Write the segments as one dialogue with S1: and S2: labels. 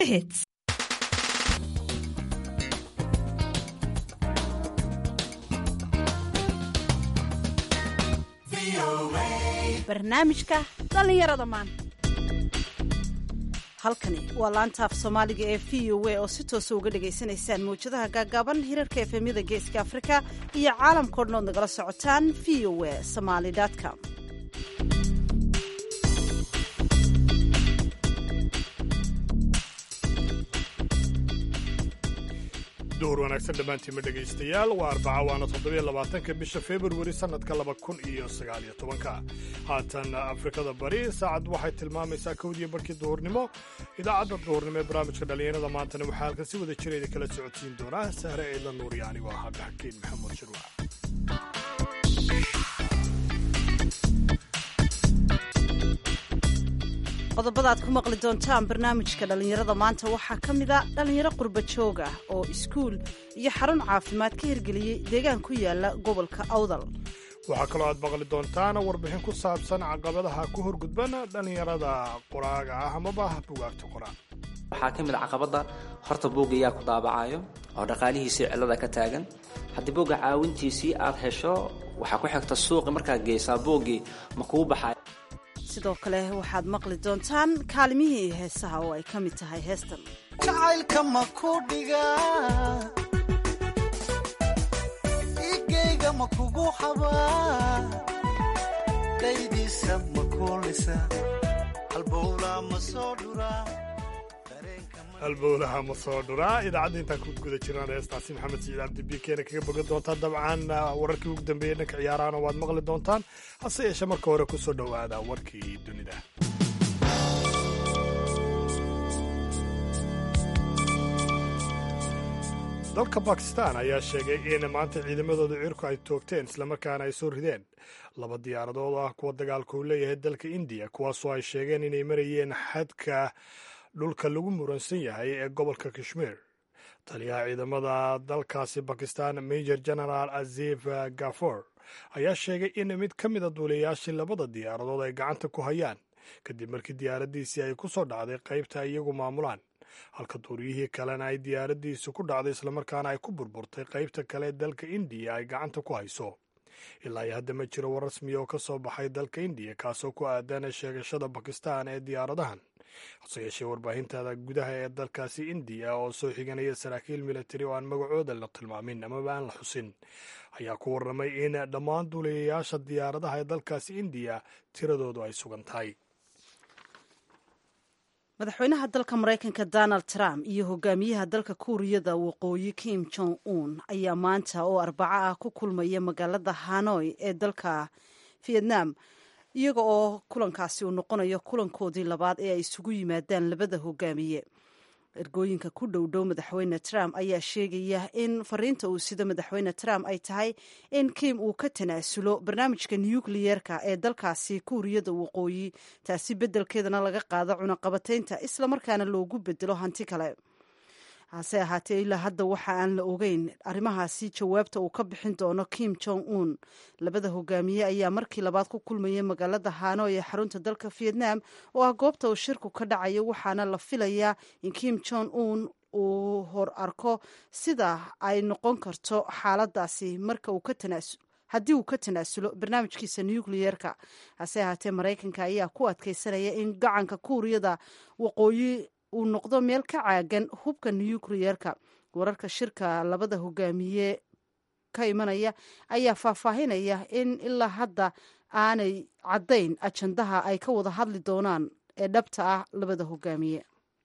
S1: hits barnaamijka dhallinyarada maanta halkani waa laanta af soomaaliga ee v o a oo si toosa uga dhagaysanaysaan mawjadaha gaagaaban hirarka efemyada geeska afrika iyo caalamkao dhan ood nagala socotaan v o a somaly com
S2: duhur wanaagsan dhammaantiinma dhegaystayaal waa arbaca waana toddobiyo labaatanka bisha februari sannadka laba kun iyo sagaaliyo tobanka haatan afrikada bari saacad waxay tilmaamaysaa kowdiyo barkii duhurnimo idaacadda duhurnimo ee barnaamijka dhallinyarada maantana waxaa halkan si wada jira idin kala socodsiin doonaa sahre eedla nuuriya anigoo ah cabdixakiin maxamuud shirwac
S1: qodobada aad ku maqli doontaan barnaamijka dhallinyarada maanta waxaa ka mid a dhallinyaro qurba joog ah oo iskuul iyo xarun caafimaad ka hirgeliyey deegaan ku yaala gobolka awdal
S2: waxaa kaloo aad maqli doontaan warbixin ku saabsan caqabadaha ku horgudban dhallinyarada qoraaga ah amaba bugaagta qoraa
S3: waxaa ka mid a caqabada horta buugga yaa ku daabacayo oo dhaqaalihiisii cillada ka taagan haddii buugga caawintiisii aad hesho waxaa ku xigta suuqi markaad geysaa buuggii ma kuu baxay
S1: sidoo kale waxaad maqli doontaan kaalimihii heesaha oo ay ka mid tahay heestan
S4: jacaylka ma ku dhiga igayga ma kugu xabaa daydiisa ma kuulisa halbowlaa ma soo dhuraa
S2: halbowlaha ma soo dhuraa idaacadda intaan ku guda jiraan heestaasi maxamed siciid cabdibi keena kaga bogan doontaa dabcan wararkii ugu dambeeyey dhanka ciyaarahana waad maqli doontaan hase yeeshee marka hore ku soo dhowaada warkii dunida dalka bakistan ayaa sheegay in maanta ciidamadooda cirku ay toogteen islamarkaana ay soo rideen laba diyaaradood oo ah kuwa dagaalka uu leeyahay dalka indiya kuwaasoo ay sheegeen inay marayeen xadka dhulka lagu muransan yahay ee gobolka kashmiir taliyaha ciidamada dalkaasi bakistan major general azif gafor ayaa sheegay in mid ka mida duuliyayaashii labada diyaaradood ay gacanta ku hayaan kadib markii diyaaradiisii ay ku soo dhacday qaybta ay iyagu maamulaan halka duuriyihii kalena ay diyaaradiisu ku dhacday islamarkaana ay ku burburtay qaybta kale ee dalka indiya ay gacanta ku hayso ilaa iyo hadda ma jiro war rasmiya oo ka soo baxay dalka indiya kaasoo ku aadan sheegashada bakistan ee diyaaradahan hase yeeshee warbaahintada gudaha ee dalkaasi indiya oo soo xiganaya saraakiil militari oo aan magacooda la tilmaamin amaba aan la xusin ayaa ku warramay in dhammaan duuliyayaasha diyaaradaha ee dalkaasi indiya tiradoodu ay sugan tahay
S1: madaxweynaha dalka maraykanka donald trump iyo hogaamiyaha dalka kuuriyada waqooyi kim jong un ayaa maanta oo arbaco ah ku kulmaya magaalada hanoi ee dalka vietnam iyaga oo kulankaasi uu noqonayo kulankoodii labaad ee ay isugu yimaadaan labada hogaamiye ergooyinka ku dhowdhow madaxweyne trump ayaa sheegaya in fariinta uu sido madaxweyne trump ay tahay in kim uu ka tanaasulo barnaamijka nukliyeerka ee dalkaasi kuuriyada waqooyi taasi beddelkeedana laga qaado cunaqabataynta islamarkaana loogu bedelo hanti kale hase ahaatee ilaa hadda waxa aan la ogeyn arrimahaasi jawaabta uu ka bixin doono kim jong un labada hogaamiye ayaa markii labaad ku kulmayay magaalada hanoi ee xarunta dalka vietnam oo ah goobta uu shirku ka dhacayo waxaana la filayaa in kim jong un uu hor arko sida ay noqon karto xaaladaasi marka uu ka tanaasul haddii uu ka tanaasulo barnaamijkiisa nukliyeerka hase ahaatee maraykanka ayaa ku adkeysanaya in gacanka kuuriyada waqooyi uu noqdo meel ka caagan hubka nukliyeerka wararka shirka labada hogaamiye ka imanaya ayaa faahfaahinaya in ilaa hadda aanay caddayn ajandaha ay ka wada hadli doonaan ee dhabta ah labada hogaamiye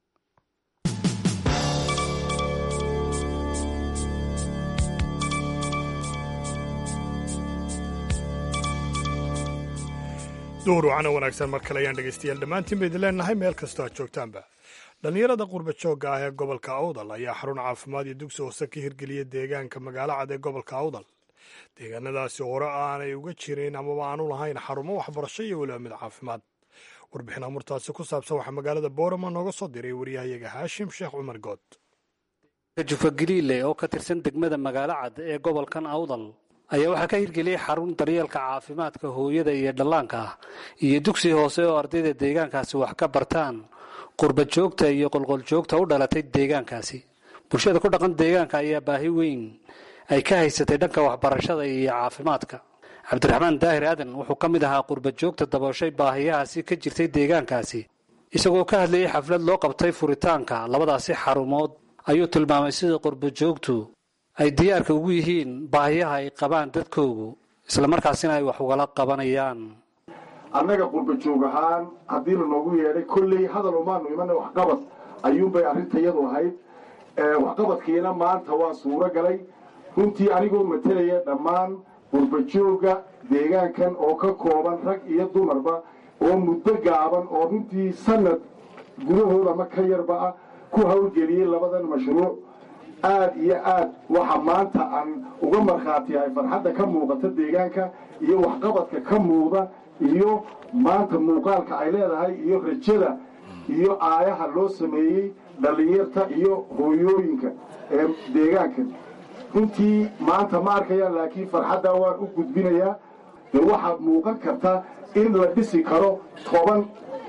S2: duhur wacana wanaagsan mar kale ayaan dhegaystayaal dhammaantiin ba idin leenahay meel kastoo aad joogtaanba dhallinyarada qurba joogga ah ee gobolka awdal ayaa xarun caafimaad iyo dugsi hoose ka hirgeliyay deegaanka magaalo cad ee gobolka awdal deegaanadaasi hore aanay uga jirin amaba aanu lahayn xarumo waxbarasho iyo weliba mid caafimaad warbixin amurtaasi ku saabsan waxaa magaalada boorama nooga soo diray waryahayaga haashim sheekh cumar good
S5: jufa galiile oo ka tirsan degmada magaalo cad ee gobolkan awdal ayaa waxaa ka hirgeliyey xarun daryeelka caafimaadka hooyada iyo dhallaanka ah iyo dugsi hoose oo ardayda deegaankaasi wax ka bartaan qurbajoogta iyo qolqoljoogta u dhalatay deegaankaasi bulshada ku dhaqan deegaanka ayaa baahi weyn ay ka haysatay dhanka waxbarashada iyo caafimaadka cabdiraxmaan daahir aadan wuxuu ka mid ahaa qurbajoogta dabooshay baahiyahaasi ka jirtay deegaankaasi isagoo ka hadlayay xaflad loo qabtay furitaanka labadaasi xarumood ayuu tilmaamay sida qurbajoogtu ay diyaarka ugu yihiin baahiyaha ay qabaan dadkoogu islamarkaasina ay wax ugala qabanayaan
S6: annaga qurbajoog ahaan haddii lanoogu yeedhay kolley hadal umaanu imana waxqabad ayuunbay arrintayadu ahayd waxqabadkiina maanta waa suuro galay runtii anigoo matelaya dhammaan qurbajooga deegaankan oo ka kooban rag iyo dumarba oo muddo gaaban oo runtii sanad gudahooda ma ka yarba ah ku hawlgeliyey labadan mashruuc aad iyo aad waxa maanta aan uga markhaatiyahay farxadda ka muuqata deegaanka iyo waxqabadka ka muuqda iyo maanta muuqaalka ay leedahay iyo rajada iyo aayaha loo sameeyey dhallinyarta iyo hooyooyinka ee deegaankan runtii maanta ma arkayaan laakiin farxaddaa waan u gudbinayaa dee waxaad muuqan karta in la dhisi karo toban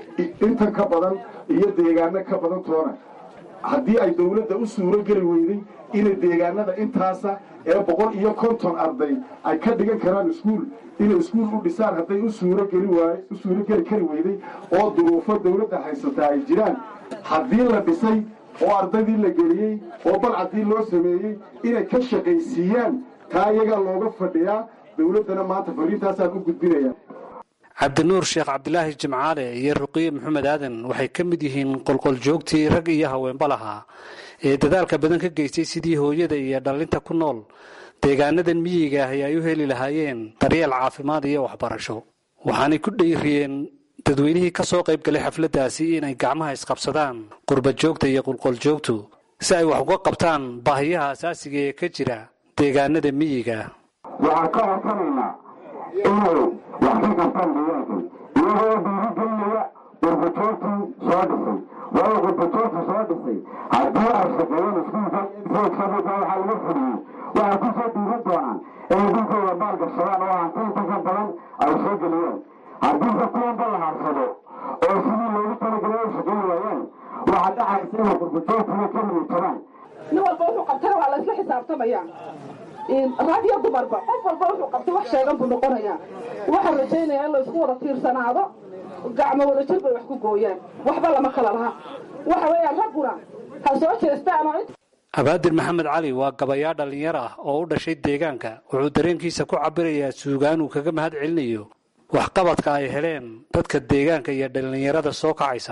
S6: intan ka badan iyo deegaano ka badan toona haddii ay dawladda u suuro geli weyday inay deegaanada intaasa ee boqol iyo konton arday ay ka dhigan karaan iskuul inay iskuul u dhisaan hadday u suurogeli waay u suurogeli kari weyday oo duruufo dawladda haysataa ay jiraan haddii la dhisay oo ardaydii la geliyey oo balcadii loo sameeyey inay ka shaqaysiiyaan taa iyagaa looga fadhiyaa dawladdana maanta fariintaasaan u gudbinaya
S5: cabdinuur sheekh cabdilaahi jimcaale iyo ruqiye maxamed aadan waxay ka mid yihiin qolqoljoogtii rag iyo haweenba lahaa ee dadaalka badan ka geystay sidii hooyada iyo dhallinta ku nool deegaanadan miyiga ahi ay u heli lahaayeen daryeel caafimaad iyo waxbarasho waxaanay ku dhiiriyeen dadweynihii ka soo qayb galay xafladdaasi inay gacmaha isqabsadaan qurbajoogta iyo qulqoljoogtu si ay wax uga qabtaan baahiyaha asaasiga ee ka jira deegaanada miyiga
S7: waxaan ka codsanaynaa inay wax ka qabtaan deegaankan iyagoo dhiirigelinaya qurbajoogtii soo dhisay waayo qurbajoogtii soo dhisay haddii ay shaqeeyeen iskuulka foodkabika waxaa laga fuliyey waxay ku soo dhiirin doonaan inay dhulkooda maalgashadaan oo hantiinta ka badan ay soo geliyeen haddiise kuwanba la harsado oo sidii loogu talagelay ay shaqeyn waayeen waxaa dhacaysa inay qurbajoogtiga ka niyadjabaan
S8: nin walba wuxuu qabtana waa laysla xisaabtamaya rag iyo dumarba qof walba wuxuu qabtay wax sheegan buu noqonayaa waxaan rajaynayaa in laysku wada tiirsanaado gacmo wada jir bay wax ku gooyaan waxba lama kala laha waxa weeyaan ragguna ha soo jeestaanoo
S5: abaadir maxamed cali waa gabayaa dhallinyar ah oo u dhashay deegaanka wuxuu dareenkiisa ku cabirayaa suugaan uu kaga mahad celinayo waxqabadka ay heleen dadka deegaanka iyo dhallinyarada soo kacaysa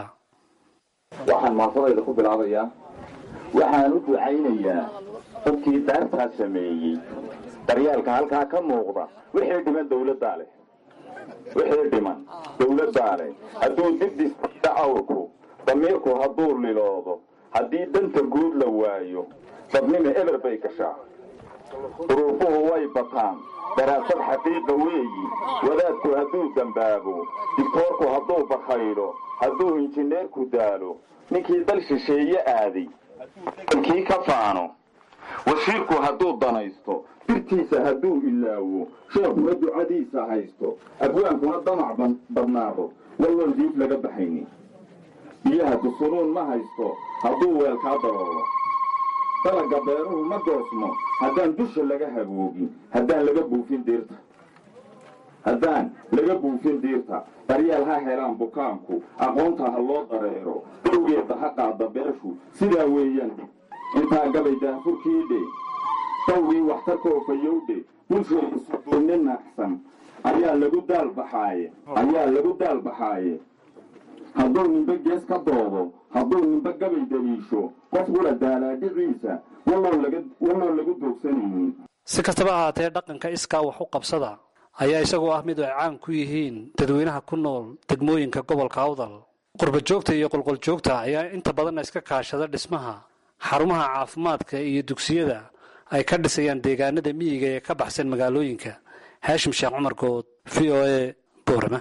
S9: waxaan maafadayda ku bilaabayaa waxaan u ducaynayaa dadkii daartaa sameeyey daryaalka halkaa ka muuqda wixii dhiman dawladdaa leh wixii dhiman dawladdaa leh hadduu dibdista awrku damiirku hadduu liloodo haddii danta guud la waayo dadnima eber bay gashaa duruufuhu way bataan daraasad xaqiiqa weeyi wadaadku hadduu dambaabo digtoorku hadduu bakhaylo hadduu injineerku daalo ninkii dal shisheeye aaday kii ka faano wasiirku hadduu danaysto birtiisa hadduu ilaawo sheekuna ducadiisa haysto abwaankuna damac badnaado walloon diib laga baxaynin biyaha dusunuun ma haysto hadduu weelkaa daboolo dalagga beeruhu ma goosmo haddaan dusha laga haboogin haddaan laga buufin diirta haddaan laga buufin diirta daryeel ha helaan bukaanku aqoonta ha loo dareero dowgeedda ha qaada beeshu sidaa weeyaan intaa gabay daahfurkiidhe dawgii waxtarka ofayowdhe bulshay isuduunni naaqsan ayaa lagu daalbaxaaye ayaa lagu daalbaxaaye hadduu nimbe gees ka doodo hadduu nimbe gabay daliisho qofkula daalaadhiciisa walloon lagu doogsanaynin
S5: si kastaba ahaatee dhaqanka iskaa wax u qabsada ayaa isagoo ah mid ay caan ku yihiin dadweynaha ku nool degmooyinka gobolka awdal qurbajoogta iyo qolqoljoogta ayaa inta badanna iska kaashada dhismaha xarumaha caafimaadka iyo dugsiyada ay ka dhisayaan deegaanada miyiga ee ka baxsan magaalooyinka haashim sheekh cumar good v o a boorama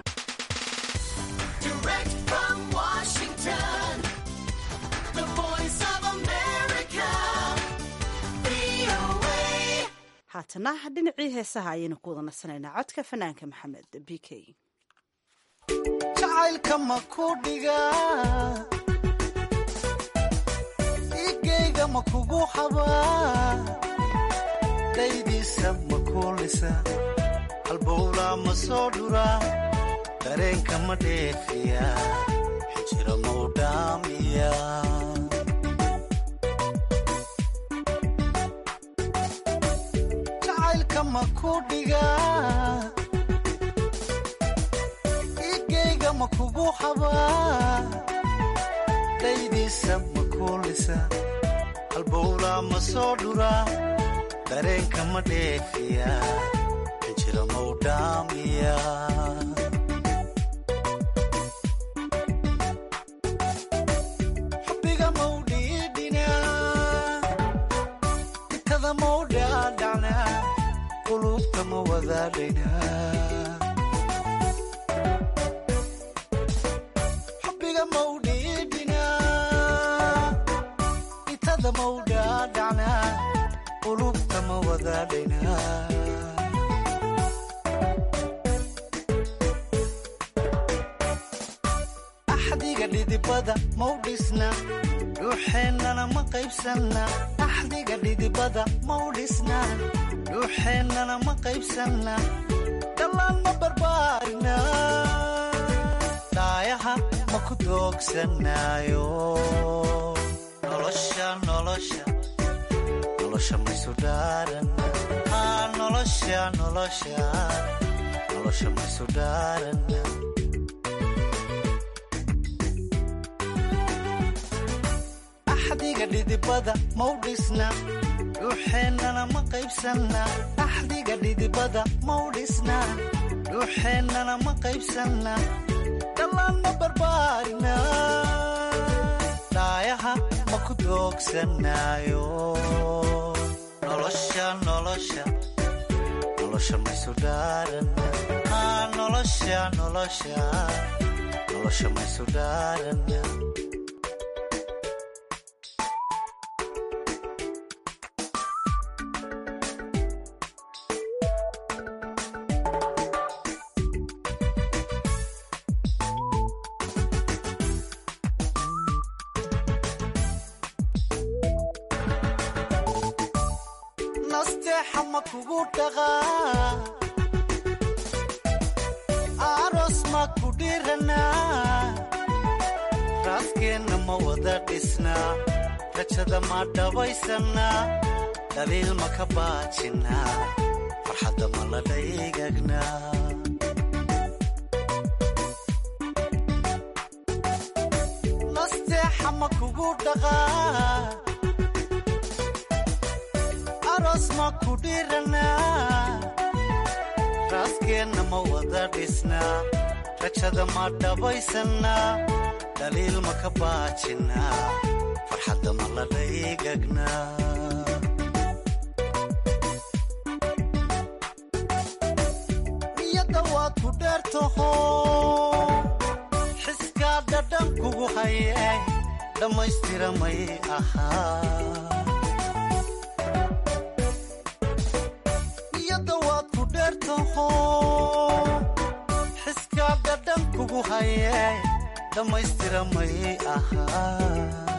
S1: haatana dhinacii heesaha ayaynu ku wada nasanaynaa codka fanaanka maxamed b k
S4: jacaylka ma ku dhiga ma kugu habaa dhaydiisa ma kuulisa halbowlaa ma soo dhuraa dareenka ma dheefiya xijira mau dhaamiya jacaylka ma ku dhigaa igayga ma kugu habaa dhaydiisa ma kuulisa halbowlaa ma soo dhuraa dareenka ma dheefiya xijira mau dhaamiya xubbiga mau dhiidhinaa itada mau dhaadhacnaa qulubta ma wadaadhaynaa xubbiga mau dhiidhinaa itada mau dhaadhacnaa qulubta ma wadaadhaynaa axdiga dhidibada mau dhisna dhuuxeennana ma qaybsanna axdiga dhidibada mau dhisna dhuuxeennana ma qaybsanna dhallaan ma barbaarina dhaayaha ma ku doogsanaayo nolosha nolosha nolosha maysu dhaaranna aa nolosha nolosha nolosha maysu dhaaranna axdiga dhidibada mau dhisna dhuuxeennana ma qaybsanna axdiga dhidibada mau dhisna dhuuxeennana ma qaybsanna dhallaan ma barbaarina dhaayaha ma ku doogsanaayo nolosha nolosha nolosha maysu dhaaranna aa nolosha nolosha nolosha maysu dhaaranna nasteexa ma kugu dhaqaa aroos ma ku dhiranaa raaskeenna ma wada dhisnaa rajada ma dhabaysannaa dhaliil ma ka baajinnaa farxadda ma la dhaygagnaa nasteexa ma kugu dhaqaa aroos ma ku dhiranaa raaskeenna ma wada dhisnaa rajada ma dhabaysannaa dhaliil ma ka baajinnaa farxadda ma la dhaygagnaa niyadda waad ku dheertaho xiskaa dhadhan kugu haye dhammaystira may ahaa niyadda waad ku dheertaho xiskaa dhadhan kugu haye dhammaystira may ahaa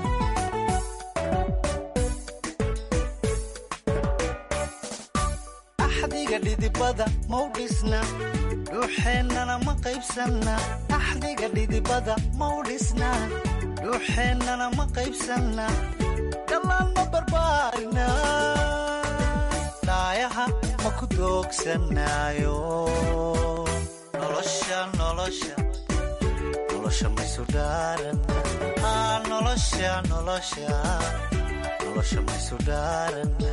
S4: axdiga dhidibada mau dhisna dhuuxeennana ma qaybsanna axdiga dhidibada mau dhisna dhuuxeennana ma qaybsanna dhallaan ma barbaarina dhaayaha ma ku doogsanaayo nolosha nolosha nolosha maysu dhaaranna aa nolosha nolosha nolosha maysu dhaaranna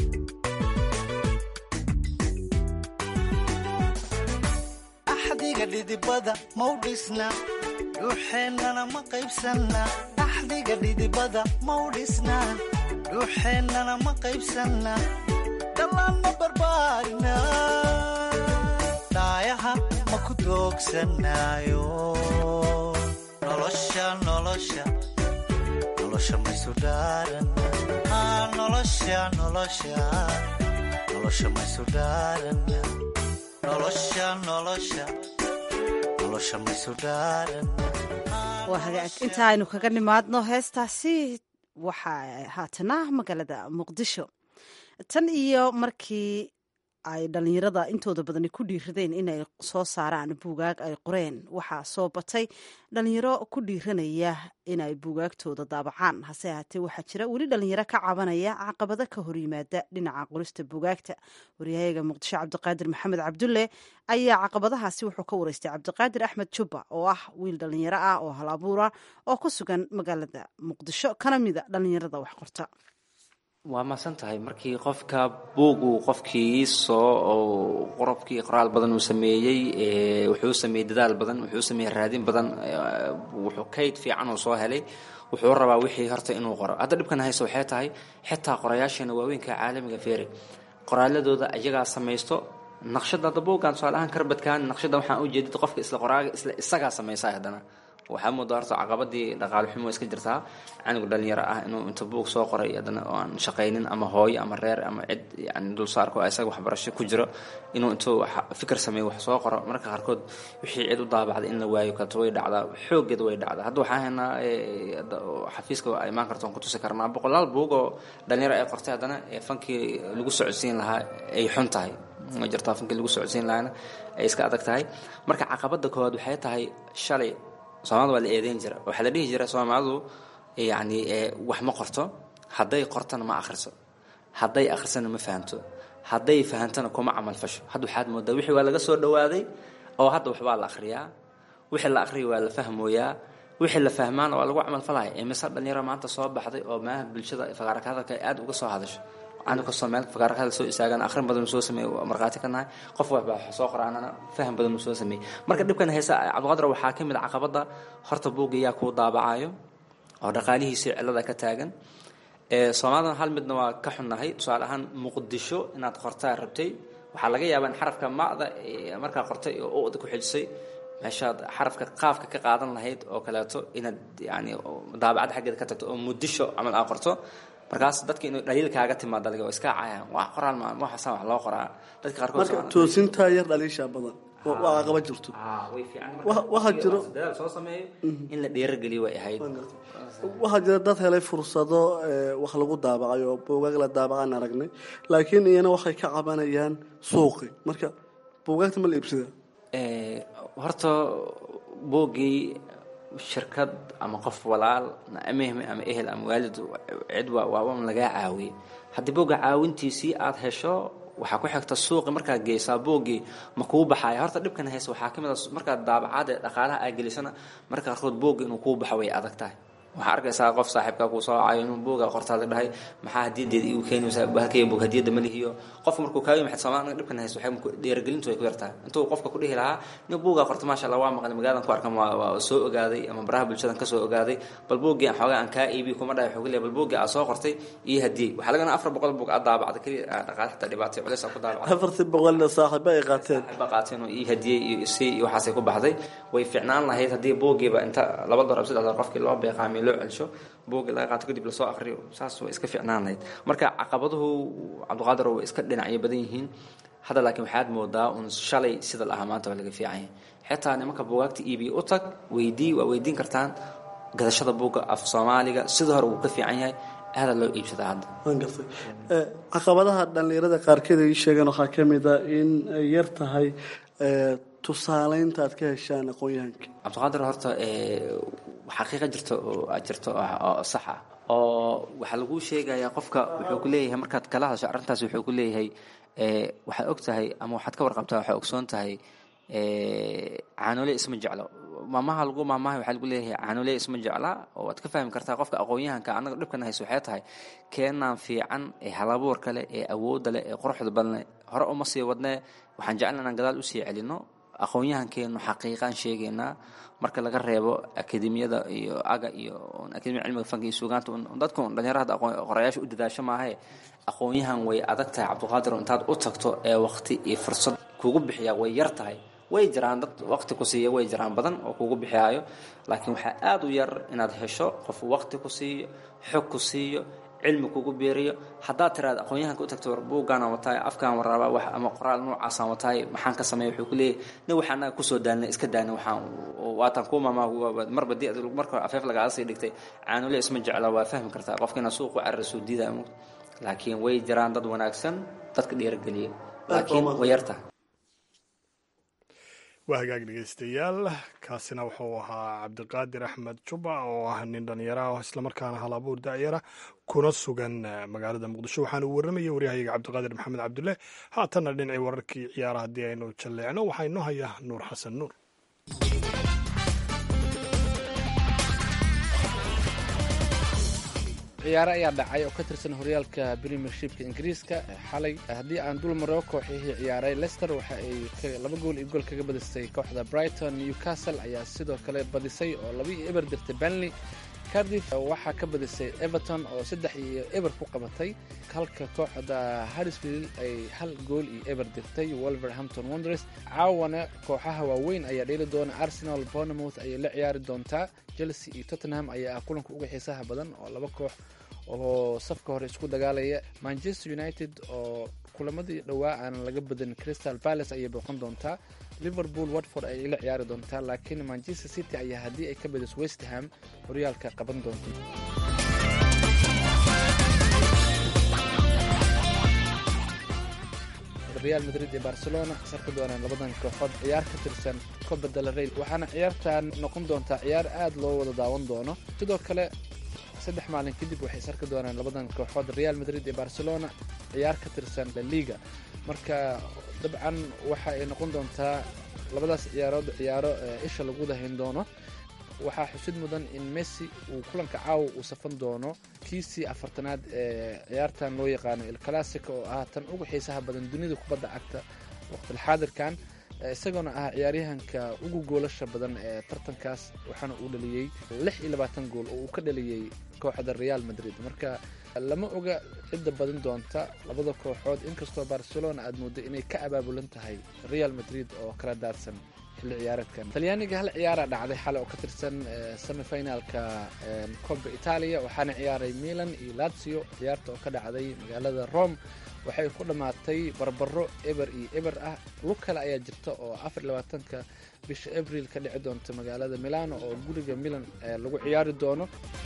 S4: axdiga dhidibada mau dhisna dhuuxeennana ma qaybsanna axdiga dhidibada mau dhisna dhuuxeennana ma qaybsanna dhallaan ma barbaarina dhaayaha ma ku doogsanaayo nolosha nolosha nolosha maysu dhaaranna aa nolosha nolosha nolosha maysu dhaaranna nolosha nolosha nolosha maysu dhaaranna
S1: waa hagaag inta aynu kaga nimaadno heestaasi waxaa haatana magaalada muqdisho tan iyo markii ay dhallinyarada intooda badani ku dhiiradeen inay soo saaraan buugaag ay qoreen waxaa soo batay dhallinyaro ku dhiiranaya inay buugaagtooda daabacaan hase ahaatee waxaa jira weli dhallinyaro ka cabanaya caqabado ka horyimaada dhinaca qorista buugaagta waryahayaga muqdisho cabdiqaadir maxamed cabdulle ayaa caqabadahaasi wuxuu ka wareystay cabdiqaadir axmed jubba oo ah wiil dhallinyaro ah oo hal abuura oo ku sugan magaalada muqdisho kana mida dhallinyarada wax qorta
S3: waa mahadsan tahay markii qofka buugu qofkii soo oo qorobkii qoraal badan uu sameeyey wuxuu sameeyey dadaal badan wuxuu sameeyey raadin badan wuxuu kayd fiican uu soo helay wuxuu rabaa wixii horta inuu qoro hadda dhibkan hayso waxay tahay xitaa qorayaasheena waaweynka caalamiga feeri qoraaladooda iyagaa samaysto naqshada hadda buuggan tusaale ahaan karbadkan naqshada waxaan u jeedid qofka isla qoraaga isla isagaa samaysaa haddana waxaa moodaa horta caqabadii dhaqaale xumo iska jirtaa canuga dhalinyaro ah inuu inta buug soo qoray haddana oo aan shaqaynin ama hooyo ama reer ama cid yani dulsaarko isaga waxbarasho ku jiro inuu intuu fikir sameeyo wax soo qoro marka qaarkood wixii cid u daabacday in la waayo kalto way dhacdaa xoogeeda way dhacdaa hadda waxaa haynaa xafiiska ay imaan karto ku tusi karnaa boqolaal buug oo dhalinyaro ay qortay haddana fankii lagu socodsiin lahaa ay xun tahay ma jirtaa fankii lagu socodsiin lahaana ay iska adag tahay marka caqabada koowaad waxay tahay shalay soomaalida waa la eedeyn jira waxaa la dhihi jira soomaalidu yani wax ma qorto hadday qortana ma akhriso hadday akhrisana ma fahamto hadday fahamtana kuma camal fasho hadda waxaad moodaa wixii waa laga soo dhawaaday oo hadda waxbaa la akhriyaa wixii la akhriya waa la fahmooyaa wixii la fahmaana waa lagu camal falaya imise dhalinyaro maanta soo baxday oo maaha bulshada faqaaraka hadalka ay aad uga soo hadasho anu kastoo meel faqaaraka hadal soo istaagan akhrin badan soo sameeyey markhaati ka nahay qof waxba soo qoraanana faham badan soo sameeyey marka dhibkan haysa cabdiqadar waxaa ka mid a caqabada horta buugga yaa kuu daabacayo oo dhaqaalihiisii cillada ka taagan soomaalidana hal midna waa ka xunnahay tusaale ahaan muqdisho inaad qortaa rabtay waxaa laga yaabaa in xarafka ma'da markaa qortay oo uda ku xijisay meeshaad xarafka qaafka ka qaadan lahayd oo kaleeto inaad yani daabacad xaggeeda ka tagto oo muddisho camal aa qorto markaas dadka inuu dhaliil kaaga timaada laga iska cayaan wax qoraal ma waxaasa wax loo qoraa dadka qaarkood
S10: marka toosintaa yar dhaliisha badan waa caqaba jirto
S3: way fiican
S10: waxaa jiro
S3: dadaal soo sameeyo in la dhiirageliyo way ahayd
S10: waxaa jira dad helay fursado wax lagu daabacay oo buugaag la daabacaan aragnay laakiin iyana waxay ka cabanayaan suuqi marka buugaagta ma la iibsada
S3: horta buuggii shirkad ama qof walaal amehme ama ehel ama waalid cid waa un lagaa caawiyey haddii buugga caawintiisii aad hesho waxaa ku xigta suuqi markaad geysaa buuggii ma kuu baxaya horta dhibkan haysa waxaa ka mid a markaad daabacaad ee dhaqaalaha aa gelisana marka qaarkood buugga inuu kuu baxo way adag tahay waxaa arkaysaa qof saaxiibka kuu soo cayo inuu buuga qortaada dhahay maxaa hadiyadeeda igu keenaysaa halkayga buug hadiyadda ma lihiyo qofka markuu kaaga yimid soomaaliga dhibkan haysa waxay dhiirigelintu ay ku yartahay intuu qofka ku dhihi lahaa nin buugaa qorta maasha allah waa maqlay magaaladan ku arkan waa waa soo ogaaday ama baraha bulshadan kasoo ogaaday bal buuggii aan xoogaa aan kaa iibiyo kuma dhahay wuxuu leeyahay bal buuggii aad soo qortay iyo hadiyey waxaa lagana afar boqol buug aad daabacda keliya dhaqaale xataa dhibaatay culays aa ku daabacday
S10: afartii boqolna saaxiiba ay qaateen
S3: ba qaateen oo ii hadiyey iyo isii iyo waxaasay ku baxday way fiicnaan lahayd haddii buuggiiba inta laba dolar saddex dolar qofkii loo beeqaamiyo loo celsho buugga laga qaato kadib lasoo akriyo saas way iska fiicnaan lahayd marka caqabaduhu cabdiqaadir way iska dhinacyo badan yihiin hadda laakiin waxaad moodaa un shalay sida la ahaa maanta waa laga fiican yahay xitaa nimanka buugaagta iibiya u tag weydii waa weydiin kartaan gadashada buugga af soomaaliga sida hore wuu ka fiican yahay aada loo iibsadaa hadda
S10: waan gartay caqabadaha dhallinyarada qaarkeed ay sheegeen waxaa ka mid a in ay yar tahay tusaaleynta aad ka heshaan aqoon-yahanka
S3: cabdiqaadir horta xaqiiqa jirta oo aad jirto oo sax ah oo waxaa laguu sheegayaa qofka wuxuu ku leeyahay markaad kala hadasho arrintaas wuxuu ku leeyahay waxaad og tahay ama waxaad ka warqabtaa waxaa ogsoon tahay caanole isma jeclo maamaha lagu maamaha waxaa lagu leeyahay caanole isma jecla oo waad ka fahmi kartaa qofka aqoon-yahanka annaga dhibkan hayso waxay tahay keenaan fiican ee halabuurka leh ee awoodda leh ee quruxda badan leh hore uma sii wadnee waxaan jeclan inaan gadaal usii celino aqoon-yahankeenu xaqiiqaan sheegaynaa marka laga reebo akademiyada iyo aga iyo akademiya cilmiga fanka iyo suugaanta dadku dhalinyarada qorayaasha u dadaasho maahae aqoon-yahan way adag tahay cabdiqaadir intaad u tagto ee waqti iyo fursad kugu bixiya way yar tahay way jiraan dad waqti ku siiya way jiraan badan oo kugu bixiyaayo laakiin waxaa aada u yar inaad hesho qof waqti ku siiyo xog ku siiyo cilmi kugu beeriyo haddaad tiraada aqoon-yahanka u tagto war buuggaanaan wataay afkaan waraaba wax ama qoraal noocaasaan wataay maxaan ka sameeya wuxuu ku leeyahy nin waxaa anaga kusoo daalnay iska daana waxaan waataan kuu maamaa marba di marka afeef lagaala sii dhigtay caanule isma jecla waa fahmi kartaa qofka inaad suuqu cararasoo diidaa mugta laakiin way jiraan dad wanaagsan dadka dhiirageliya laakiin way yartahay
S2: waa hagaag dhegeystayaal kaasina wuxuu ahaa cabdiqaadir axmed juba oo ah nin dhalinyara ah islamarkaana hal abuur dacyara kuna sugan magaalada muqdisho waxaana uu warramayay waryahayaga cabdiqaadir maxamed cabdulle haatanna dhinacii wararkii ciyaara haddii aynu jalleecno waxaa inoo haya nuur xasan nuur
S11: ciyaaro ayaa dhacay oo ka tirsan horyaalka premiershipka ingiriiska xalay haddii aan dul maro kooxihii ciyaaray lester waxa ay laba gool iyo gool kaga badisay kooxda brighton newcastle ayaa sidoo kale badisay oo laba iyo eber dirtay benley cardiff waxaa ka badisay everton oo saddex iyo eber ku qabatay halka kooxda harrisfield ay hal gool iyo eber dirtay wolverhampton wonders caawana kooxaha waaweyn ayaa dheeli doona arsenal bournemouth ayay la ciyaari doontaa chelsea iyo tottenham ayaa ah kulanka uga xiisaha badan oo laba koox oo safka hore isku dagaalaya manchester united oo kulamadii dhowaa aan laga badin crystal palace ayay booqan doontaa liverpool watford ayay la ciyaari doontaa laakiin manchester city ayaa haddii ay ka badiso westham horyaalka qaban doonta real madrid iyo barcelona sarka doonaan labadan kooxood ciyaar ka tirsan copa del rey waxaana ciyaartan noqon doontaa ciyaar aad loo wada daawan doono sidoo kale saddex maalin kadib waxay sarki doonaan labadan kooxood real madrid iyo barcelona ciyaar ka tirsan la liga marka dabcan waxa ay noqon doontaa labadaas ciyaarood ciyaaro isha lagu dahayn doono waxaa xusid mudan in messi uu kulanka caawa uu safan doono kiisii afartanaad ee ciyaartan loo yaqaano il classico oo ah tan ugu xiisaha badan dunida kubadda cagta waqtilxaadirkan isagoona ah ciyaaryahanka ugu goolasha badan ee tartankaas waxaana uu dhaliyey lix iyo labaatan gool oo uu ka dhaliyey kooxda real madrid marka lama oga cidda badin doonta labada kooxood inkastoo barcelona aad mooddo inay ka abaabulan tahay real madrid oo kala daadsan xilli ciyaareedkan talyaaniga hal ciyaara dhacday xale oo ka tirsan semifinalka coba italia waxaana ciyaaray milan iyo lazio ciyaarta oo ka dhacday magaalada rome waxay ku dhammaatay barbaro eber iyo eber ah lug kale ayaa jirta oo afar iyo labaatanka bisha abril ka dhici doonta magaalada milano oo guriga milan lagu ciyaari doono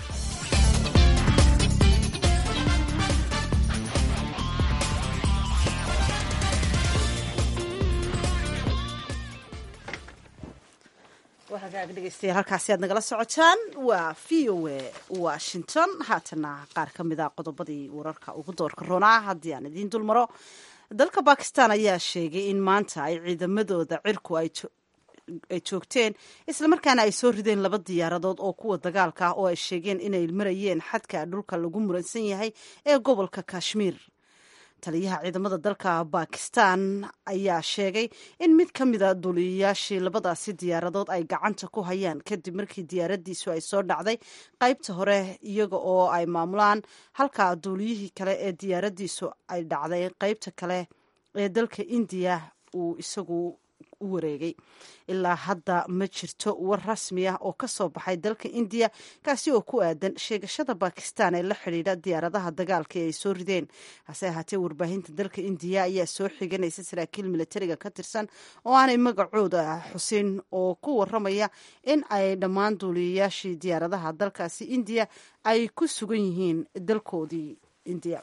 S1: hagaag dhegeystayaal halkaasi aad nagala socotaan waa v o a washington haatana qaar ka mid a qodobadii wararka ugu doorka roonaa haddii aan idiin dul maro dalka bakistan ayaa sheegay in maanta ay ciidamadooda cirku ay joogteen islamarkaana ay soo rideen laba diyaaradood oo kuwa dagaalka ah oo ay sheegeen inay marayeen xadka dhulka lagu muransan yahay ee gobolka kashmiir taliyaha ciidamada dalka bakistan ayaa sheegay in mid ka mida duuliyayaashii labadaasi diyaaradood ay gacanta ku hayaan kadib markii diyaaradiisu ay soo dhacday qaybta hore iyaga oo ay maamulaan halka duuliyihii kale ee diyaaradiisu ay dhacday qaybta kale ee dalka indiya uu isagu u wareegay ilaa hadda ma jirto war rasmi ah oo ka soo baxay dalka indiya kaasi oo ku aadan sheegashada bakistan ee la xidhiidha diyaaradaha dagaalka ee ay soo rideen hase ahaatee warbaahinta dalka indiya ayaa soo xiganaysa saraakiil militariga ka tirsan oo aanay magacooda xusin oo ku waramaya in ay dhammaan duuliyayaashii diyaaradaha dalkaasi indiya ay ku sugan yihiin dalkoodii indiya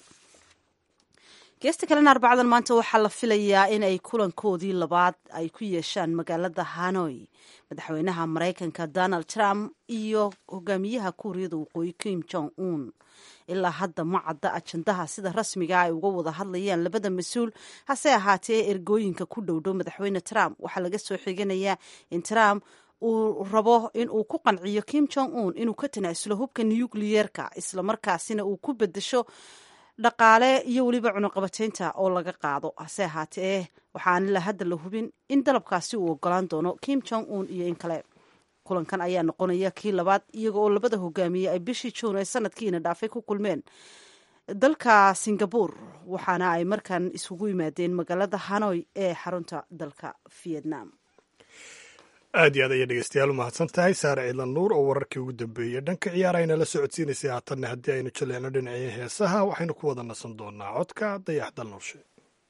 S1: geesta kalena arbacadan maanta waxaa la filayaa in ay kulankoodii labaad ay ku yeeshaan magaalada hanoi madaxweynaha maraykanka donald trump iyo hogaamiyaha kuuriyada waqooyi kim jong un ilaa hadda ma cadda ajandaha sida rasmiga ay uga wada hadlayaan labada mas-uul hase ahaatee ergooyinka ku dhowdhow madaxweyne trump waxaa laga soo xiganayaa in trump uu rabo in uu ku qanciyo kim jong un inuu ka tanaasulo hubka nukliyeerka islamarkaasina uu ku bedesho dhaqaale iyo weliba cunuqabateynta oo laga qaado hase ahaatee waxaan ilaa hadda la hubin in dalabkaasi uu ogolaan doono kim jong un iyo in kale kulankan ayaa noqonaya kii labaad iyaga oo labada hogaamiye ay bishii juun ee sanadkiina dhaafay ku kulmeen dalka singabore waxaana ay markan isugu yimaadeen magaalada hanoi ee xarunta dalka vietnam
S2: aad iyo aad ayay dhegeystayaal u mahadsan tahay saare ciidlan nuur oo wararkii ugu dambeeyey dhanka ciyaara aynala socodsiinaysay haatanna haddii aynu jaleeno dhinacii heesaha waxaynu ku wada nasan doonaa codka dayax dal nurshe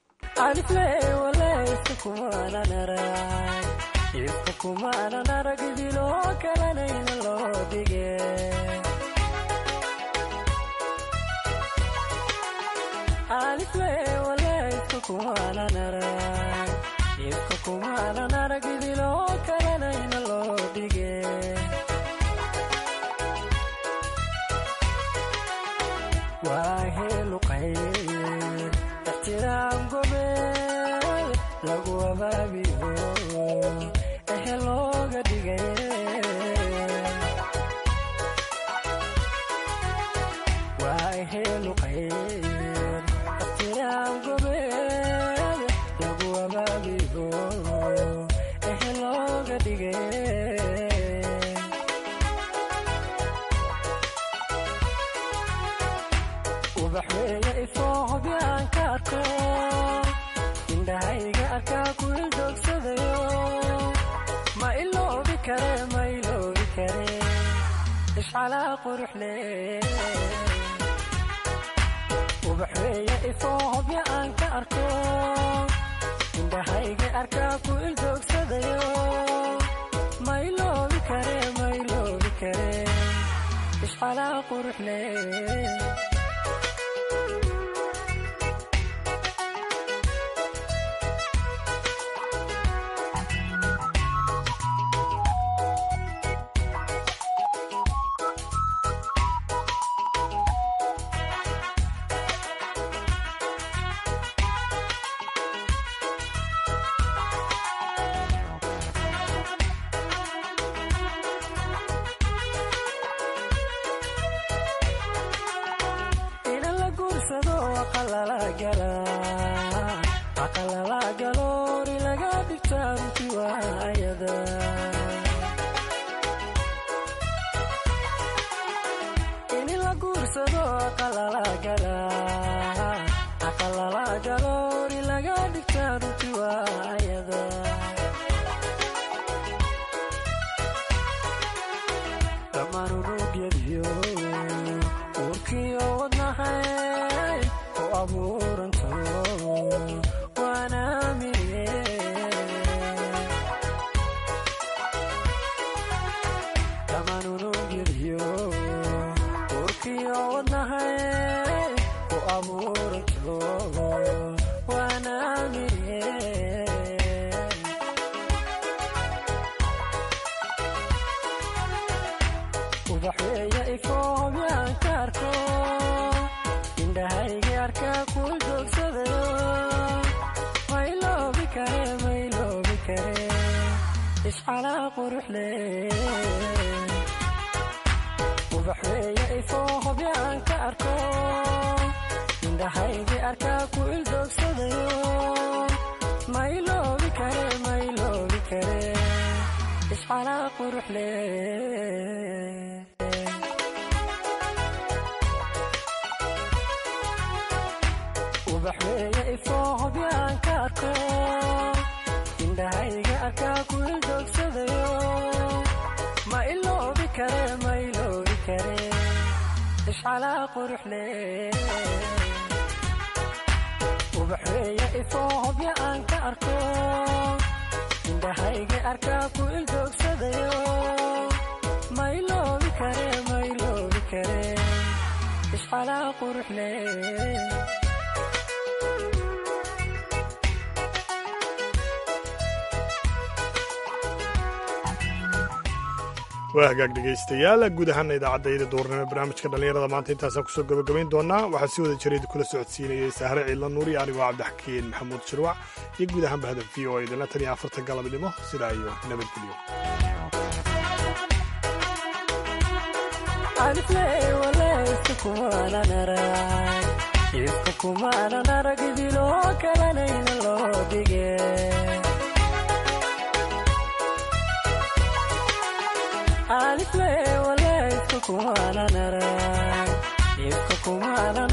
S2: waa hagaag dhegaystayaal guud ahaana idaacadayda duurnimo barnaamijka dhallinyarada maanta intaasaan kusoo gabagabayn doonaa waxaa si wada jirayd kula socodsiinayay sahre ciidla nuur iyo anigoo cabdixakiin maxamuud shirwac iyo guud ahaanba hadab v o idinla tan iyo afarta galabnimo sidaa iyo nabadgelyo
S12: alifle wale isku kumana narag isku kumana